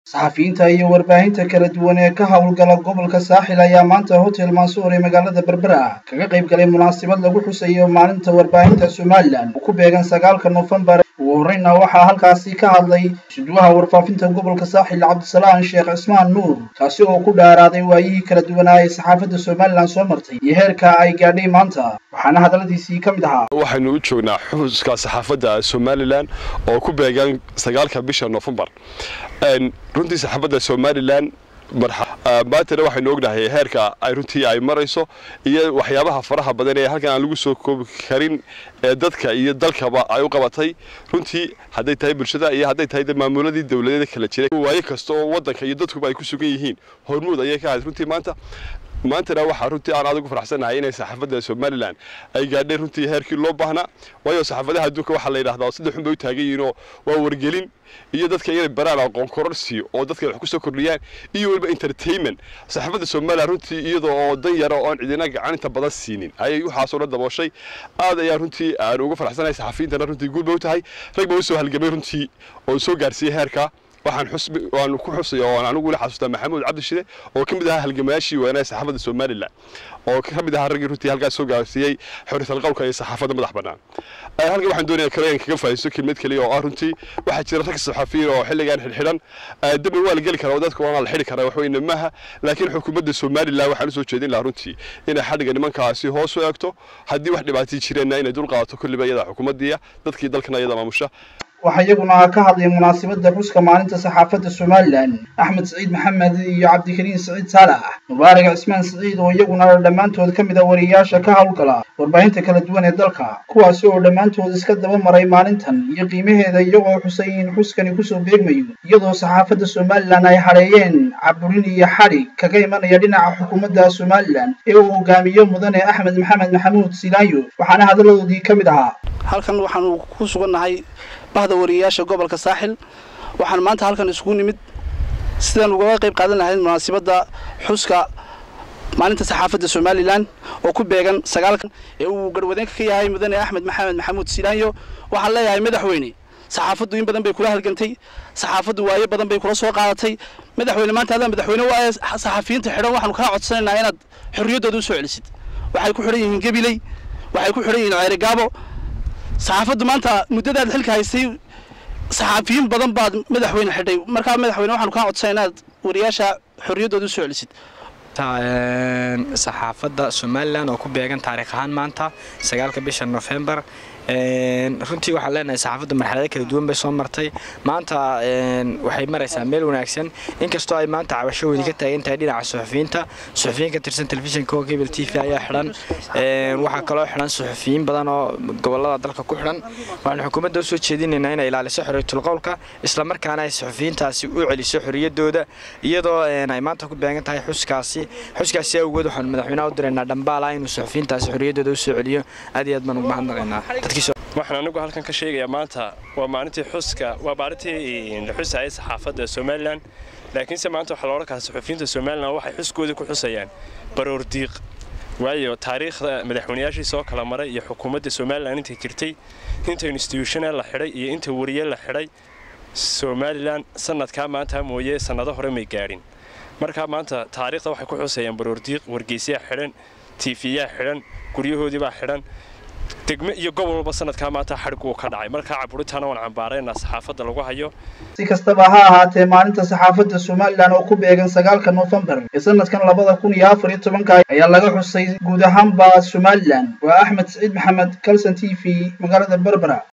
saxafiyiinta iyo warbaahinta kala duwan ee ka howlgala gobolka saaxil ayaa maanta hotel mansuur ee magaalada berbera kaga qayb galay munaasabad lagu xusayo maalinta warbaahinta somalilan oo ku beegan sagaalka nofembar ugu horreyna waxaa halkaasi ka hadlay suduwaha warfaafinta gobolka saaxil cabdisalaan sheekh cismaan nuur kaasi oo ku dhaaraaday waayihii kala duwanaa ee saxaafadda somalilan soo martay iyo heerka ay gaadhay maanta waxaana hadalladiisii ka mid ahaa waxaynu u joognaa xuska saxaafadda somalilan oo ku beegan sagaalka bisha nofembar runtii saxaafadda somalilan maantana waxaynu ognahay heerka ay runtii ay marayso iyo waxyaabaha faraha badan ee halkan aan lagu soo koobi karin ee dadka iyo dalkaba ay u qabatay runtii hadday tahay bulshada iyo hadday tahay maamuladii dowladeeda kala jiray waayo kasta oo wadanka iyo dadkuba ay ku sugan yihiin hormuud ayay ka ahayd runtii maanta maantana waxaa runtii aan adigu faraxsanahay inay saxaafadda somalilan ay gaadhay runtii heerkii loo baahnaa waayo saxaafadaha adduunka waxaa la yidhahdaa saddex xun bay u taagan yihiinoo waa wargelin iyo dadka inay baraan aqoon kororsi oo dadka wax ku soo kordhiyaan iyo weliba entertainment saxaafadda somalilan runtii iyadoo oo dan yara oo aan cidina gacaninta badan siinin ayay waxaasoo dhan dabooshay aad ayaan runtii aan uga faraxsanahay saxafiyiintana runtii guul bay u tahay rag baa u soo halgamay runtii oo soo gaarsiiyey heerka waxaan xusbi waan ku xusay oo anigu weli xasuustaa maxamuud cabdishide oo ka mid ahaa halgamayaashii weynaha saxaafadda somalilan oo ka mid ahaa raggii runtii halkaas soo gaarsiiyey xoriyatal qowlka iyo saxaafadda madax bannaan halkan waxaan doonayaa kale inaan kaga faa'iisto kelmad kaliya oo ah runtii waxaa jira rag saxafiyiin oo xilligan xidhxidhan dabna waa la geli karaa oo dadka waana la xidhi karaa wax weyne maaha laakiin xukuumadda somalilan waxaan usoo jeedin lahaa runtii inay xadhiga nimankaasi hoos u eegto haddii wax dhibaatii jireenna inay dul qaadato kulliba iyada xukuumaddiiya dadkii dalkana iyada maamusha waxaa iyaguna ka hadlay munaasabadda xuska maalinta saxaafadda somalilan axmed siciid maxamed iyo cabdikariin siciid saalax mubaarak cismaan siciid oo iyaguna dhammaantood ka mid a wariyayaasha ka howlgala warbaahinta kala duwan ee dalka kuwaasi oo dhammaantood iska daba maray maalintan iyo qiimaheeda iyagoo xusay in xuskani kusoo beegmayo iyadoo saxaafadda somalilan ay hadheeyeen caburin iyo xadhig kaga imanaya dhinaca xukuumadda somalilan ee uu hogaamiyo mudane axmed maxamed maxamuud silaayo waxaana hadalladoodii ka mid ahaa halkan waxaanu ku sugannahay bahda wariyayaasha gobolka saaxil waxaan maanta halkan isugu nimid sidaan ugaga qayb qaadan lahayd munaasabadda xuska maalinta saxaafadda somalilan oo ku beegan sagaalkan ee uu garwadeenka ka yahay mudane axmed maxamed maxamuud silaanyo waxaan leeyahay madaxweyne saxaafaddu in badan bay kula halgantay saxaafaddu waayo badan bay kula soo qaadatay madaxweyne maanta adaa madaxweyne waaye saxafiyiinta xidhan waxaanu kaa codsanaynaa inaad xorriyaddooda u soo celisid waxay ku xidhan yihiin gabiley waxay ku xidhan yihiin ceerigaabo saxaafaddu maanta muddadaad xilka haystay saxaafiyiin badan baad madaxweyne xidhay markaa madaxweyne waxaanu kaa codsana inaad wariyaasha xorriyaddooda u soo celisid saxaafadda somalilan oo ku beegan taariikh ahaan maanta sagaalka bisha nofembar runtii waxaan leenahay saxaafadda marxalado kala duwan bay soo martay maanta waxay maraysaa meel wanaagsan inkastoo ay maanta cabashahoodii ka taagan tahay dhinaca suxufiyiinta suxufiyiin ka tirsan telefishinka oo cable t v ayaa xidhan waxaa kaloo xidhan suxufiyiin badan oo gobolada dalka ku xidhan waxaanu xukuumadda usoo jeedinaynaa inay ilaaliso xorriyatul qowlka islamarkaana ay suxufiyiintaasi u celiso xorriyaddooda iyadoo ay maanta ku beegan tahay xuskaasi xuskaasi awgeed waxaanu madaxweynaha u diraynaa dhambaala inuu suxufiyiintaasi xorriyaddooda usoo celiyo aad iyo aad baan ugu mahadnaqaynaa waxaan anigu halkan ka sheegayaa maanta waa maalintii xuska waa maalintii la xusayay saxaafadda somalilan laakiinse maanta waxaa loodhan karaa saxufiyiinta somalilan waxay xuskoodii ku xusayaan baroor diiq waayo taariikhda madaxweynayaashii soo kala maray iyo xukuumadda somalilan intay jirtay inta instituushana la xidhay iyo inta wariye la xidhay somalilan sanadkaa maanta mooye sannado hore may gaadhin markaa maanta taariikhda waxay ku xusayaan baroor diiq wargeysyaa xidhan tiifiyaa xidhan guryahoodiibaa xidhan degme iyo gobol walba sanadkaa maanta xadhig uu ka dhacay markaa caburitaana waan cambaaraynaa saxaafadda lagu hayo si kastaba ha ahaatee maalinta saxaafadda somalilan oo ku beegan sagaalka nofembar ee sanadkan labada kun iyo afar iyo tobanka ayaa laga xusay guud ahaanba somalilan waa axmed siciid maxamed calson t v magaalada berbera